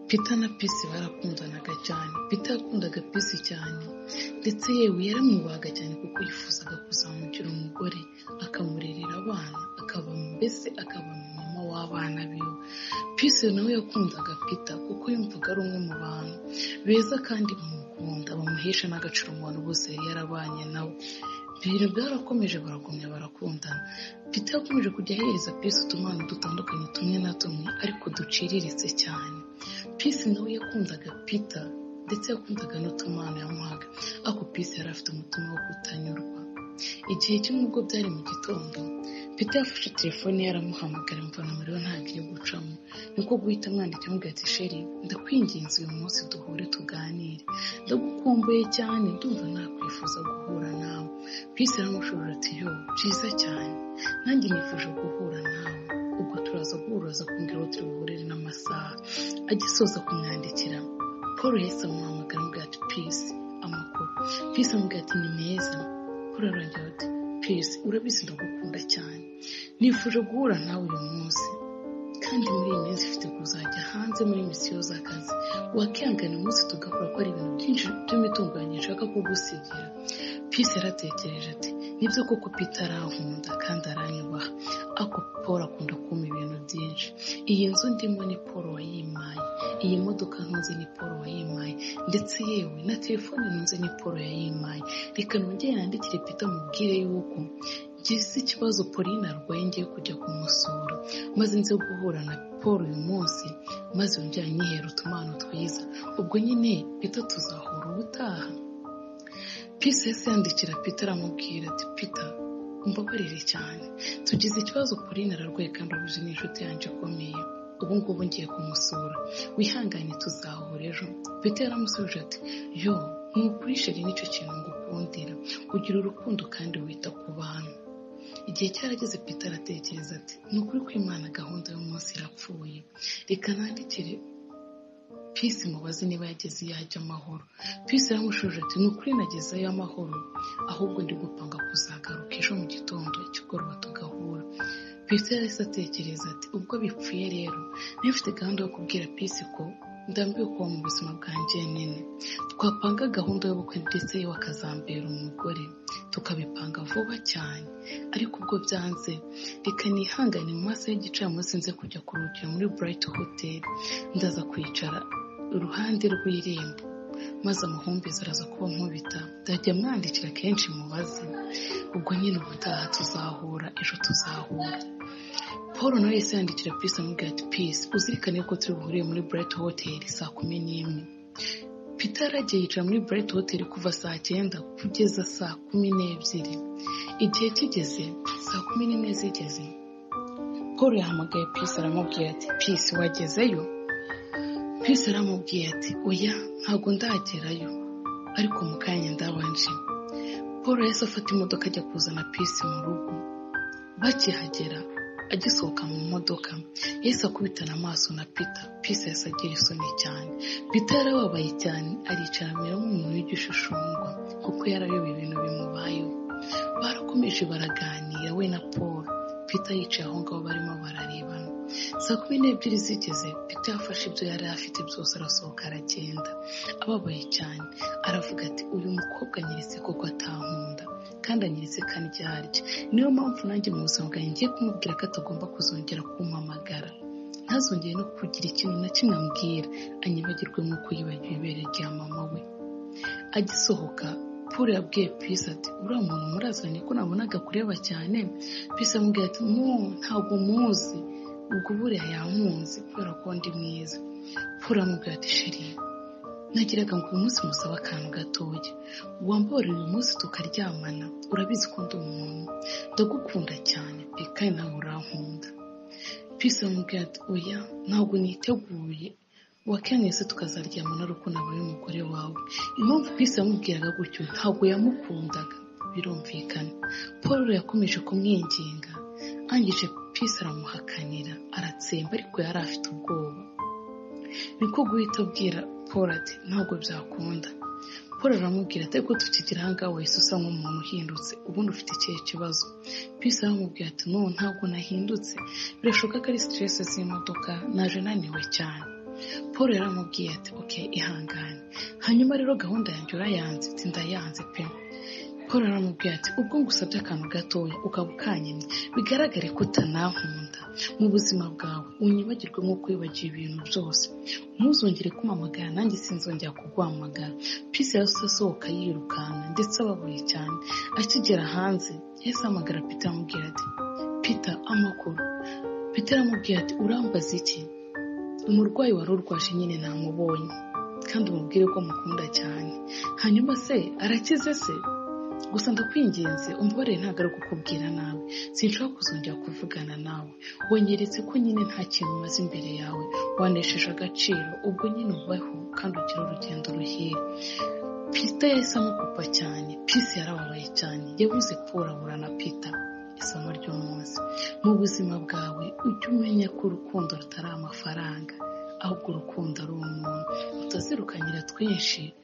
peter na pisi barakundanaga cyane peter yakundaga pisi cyane ndetse yewe yaramwubahaga cyane kuko yifuzaga kuzamugira umugore akamurerera abana akaba mbese akaba mama w'abana biwe pisi nawe yakundaga peter kuko yumvaga ari umwe mu bantu beza kandi bamukunda bamuhesha n'agaciro mu bantu bose yari yarabanye nabo ibintu byarakomeje baragumya barakundana peter yakomeje kujya ahereza pisi utumana dutandukanye tumwe na tumwe ariko duciriritse cyane pisi nawe yakundaga peter ndetse yakundaga n'utumana yamuhaga ariko pisi yari afite umutima wo kutanyurwa igihe cy'umugo byari mu gitondo peter yafashe telefone yaramuhamagara imvura umuriro ntabwo iri gucamo niko guhita amwandika amubwira ati sheri ndakwinginze uyu munsi duhure tuganire ndagukumbuye cyane ndumva nakwifuza guhura nawe pisi aramushobora ati yo byiza cyane nanjye nifuje guhura nawe ubwo turaza guhura kumbwira aho turi buhurire n'amasaha agisoza kumwandikira paul yahise amuhamagara amubwira ati pisi amakuru pisi amubwira ati ni meza paul arongera ati pisi urabizi ndagukunda cyane nifuje guhura nawe uyu munsi kandi muri iyi minsi ufite kuzajya hanze muri misiyo z'akazi wakihangana umunsi tugahura ko ari ibintu byinshi by'imitunganye nshaka kugusigira pisi yaratekereje ati nibyo koko peter arankunda kandi aranyubaha ariko paul akunda kumpa ibintu byinshi iyi nzu ndimo ni paul wayimaye iyi modoka ntunze ni paul wayimaye ndetse yewe na telefone ntunze ni paul yayimaye reka nongere yandikire peter mubwire yuko ngize ikibazo pauline arwaye ngiye kujya kumusura maze nze guhura na paul uyu munsi maze yongere anyihera utumano twiza ubwo nyine peter tuzahura ubutaha pisi yahise yandikira peter aramubwira ati peter mbabarire cyane tugize ikibazo pauline ararwaye kandi uruzi ni inshuti yanjye ikomeye ubu ngubu ngiye kumusura wihangane tuzahura ejo peter yaramusubije ati yo nukuri sheri nicyo kintu ngukundira ugira urukundo kandi wita ku bantu igihe cyarageze peter aratekereza ati ni ukuri kwimana gahunda y'umunsi irapfuye reka nandikire pisi mubaze niba yageze iyo ajya amahoro pisi yaramushuje ati ni ukuri nageze ayo amahoro ahubwo ndi gupanga kuzagaruka ejo mu gitondo ikigoroba tugahura pisi yahise atekereza ati ubwo bipfuye rero niba ufite gahunda yo kubwira pisi ko ndambiwe kuba mu buzima bwanjye nyine twapanga gahunda y'ubukwe ndetse yewe akazambera umugore tukabipanga vuba cyane ariko ubwo byanze reka nihangane mu masaha y'igicamunsi nze kujya kuruhukira muri burayiti hoteli ndaza kwicara iruhande rw'irembo maze amahumbezi araza kuba nkubita ndajya mwandikira kenshi mubaze ubwo nyine ubutaha tuzahura ejo tuzahura paul nawe yahise yandikira pisi amubwira ati pisi uzirikane ko turi buhuriye muri burayiti hoteli saa kumi n'imwe peter aragiye yicara muri burayiti hoteli kuva saa cyenda kugeza saa kumi n'ebyiri igihe kigeze saa kumi n'imwe zigeze paul yahamagaye pisi aramubwira ati pisi wagezeyo pisi aramubwiye ati oya ntabwo ndagerayo ariko mu kanya ndabanje paul yahise afata imodoka ajya kuzana pisi mu rugo bakihagera agisohoka mu modoka yahise akubitana amaso na peter pisi yahise agira isoni cyane peter yarababaye cyane aricara amera nk'umuntu w'igishishungwa kuko yarayoba ibintu bimubayeho barakomeje baraganira we na paul peter yicaye aho ngaho barimo bararebana saa kumi n'ebyiri zigeze peter yafashe ibyo yari afite byose arasohoka aragenda ababaye cyane aravuga ati uyu mukobwa anyeretse koko atankunda kandi anyeretse kandi ibyo arya niyo mpamvu nanjye mu buzima bwanjye ngiye kumubwira ko atagomba kuzongera kumpamagara ntazongere no kugira ikintu na kimwe ambwira anyibagirwe nk'uko yibagiwe ibere rya mama we agisohoka paul yabwiye pisi ati uriya muntu murazanye ko nabonaga kureba cyane pisi amubwira ati mu ntabwo muzi ubwo buriya yankunze kubera ko ndi mwiza paul amubwira ati sheri nagiraga ngo uyu munsi musabe akantu gatoya wambarira uyu munsi tukaryamana urabizi ko ndi umuntu ndagukunda cyane pe kandi nawe urankunda pisi amubwira ati oya ntabwo niteguye wakenese tukazaryamana ari uko nabaye umugore wawe impamvu pisi yamubwiraga gutyo ntabwo yamukundaga birumvikana paul yakomeje kumwinginga angije pisi aramuhakanira aratsemba ariko yari afite ubwoba niko guhita abwira paul ati ntabwo byakunda paul aramubwira ati ariko tukigira ahangaha wahise usa nk'umuntu uhindutse ubundi ufite ikihe kibazo pisi aramubwira ati no ntabwo nahindutse birashoboka ko ari stress z'imodoka naje naniwe cyane paul yaramubwiye ati ok ihangane hanyuma rero gahunda yanjye urayanze ati ndayanze pe paul aramubwira ati ubwo ngusabye akantu gatoya ukaba ukanyemye bigaragare ko utanankunda mu buzima bwawe unyibagirwe nk'uko wibagiwe ibintu byose ntuzongere kumamagara nanjye sinzongera kuguhamagara pisi yahise asohoka yirukanka ndetse ababuye cyane akigera hanze yahise ahamagara peter amubwira ati peter amakuru peter aramubwira ati urambaza iki umurwayi wari urwaje nyine namubonye kandi umubwire ko mukunda cyane hanyuma se arakize se gusa ndakwinginze umborere ntabwo ari kukubwira nawe sinshobora kuzongera kuvugana nawe wonyeretse ko nyine nta kintu umaze imbere yawe wanesheje agaciro ubwo nyine ubaho kandi ugira urugendo ruhire pita yahise amukupa cyane pisi yarababaye cyane yabuze kurabura na pita isomo ry'umunsi mu buzima bwawe ujye umenya ko urukundo rutari amafaranga ahubwo urukundo ari umuntu utazirukanyira twinshi